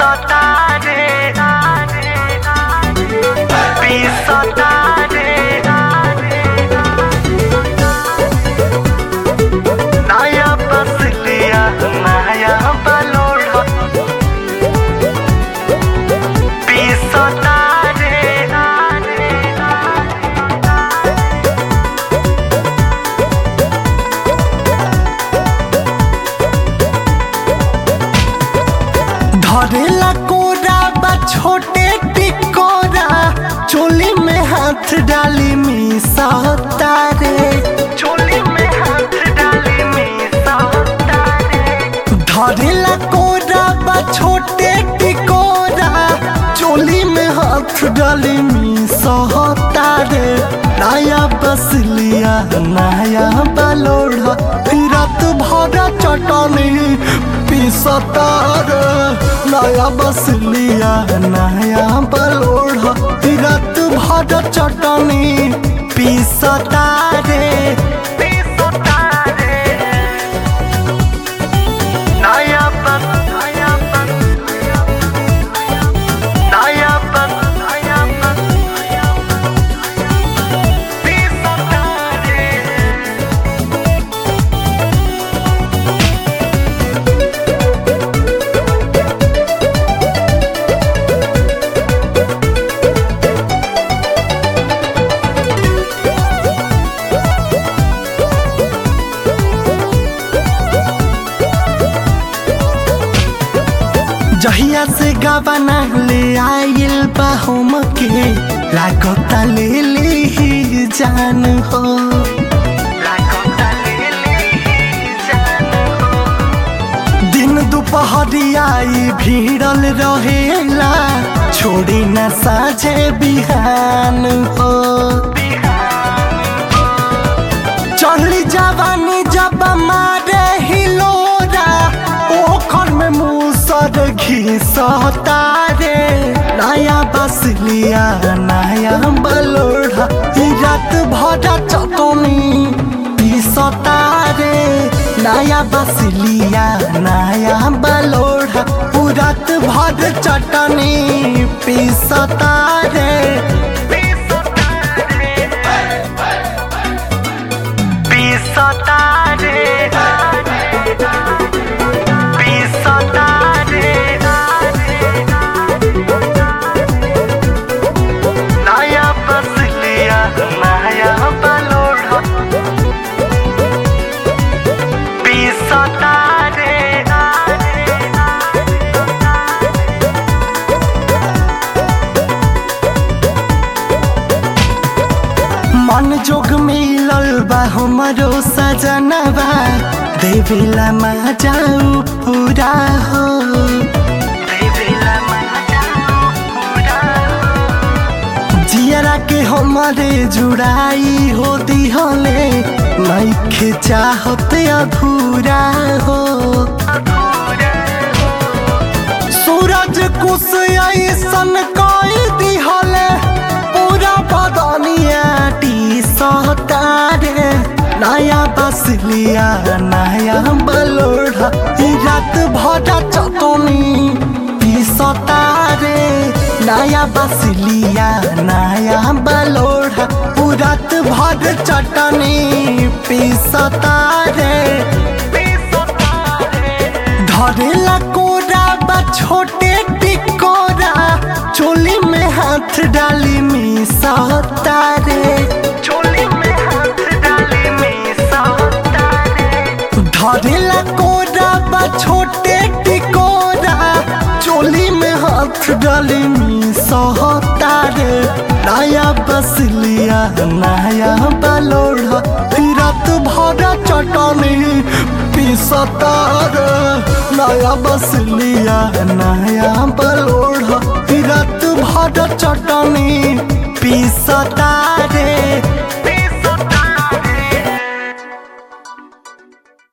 Pisotare Pisotare नया बस लिया नया बलोड़ा पिसतारे धरेला कोरा बा छोटे टिकोरा चोली में हाथ डाली मीसा तारे चोली में हाथ डाली मीसा तारे धरेला कोरा बा छोटे टिकोरा चोली में हाथ डाली मीसा तारे नया बस लिया नया बलोड़ा फिरत भरा चटनी पिसतार नया बस लिया नया बलोड़ा फिरत भरा चटनी पिसतारे पिसतारे नया बस नया बस नया बस नया बस पिसतारे जहिया से गबना ले आइल बा हम के लागता ले ले ही जान हो लागता ले ले ही जान हो दिन दुपहरियाई भीड़ल रहेला छोड़ी न साझे बिहान हो चढ़ली जवानी जब मारे हिलोरा ओखर में मूसर घिसता रे नया बस लिया नया बलोड़ा ई रात भरा चटनी पिसता रे नया बस लिया नया बलोड़ा ऊ रात भर चटनी पिसता रे पिसतारे पिसतारे नया बस लिया नया बलोड़ा पिसतारे मन जोग मिलल बा हमरो सजनबा देवेला मा जाऊ पूरा हो देवेला मा जाऊ पूरा जियरा के हमारे जुड़ाई हो दिहले नइखे चाहत अधूरा हो सूरज कुश ऐसन कई दिहले पूरा बदनिया टी सतारे नया बस लिया नया बलोड़ा ई रात भरा चटनी पिसतारे नया बस लिया नया बलोड़ा पूरत भर चटनी पिसतारे धरेला कोरा बा छोटे टिकोरा चोली में हाथ डाली मीसा तारे चोली में हाथ डाली मीसा तारे धरेला कोरा बा छोटे टिकोरा चोली में हाथ डाली मीसा तारे नया बस लिया नया बलोड़ा फिरत भरा चटनी पिसतार नया बस लिया नया बलोड़ा फिरत भरा चटनी पिसतारे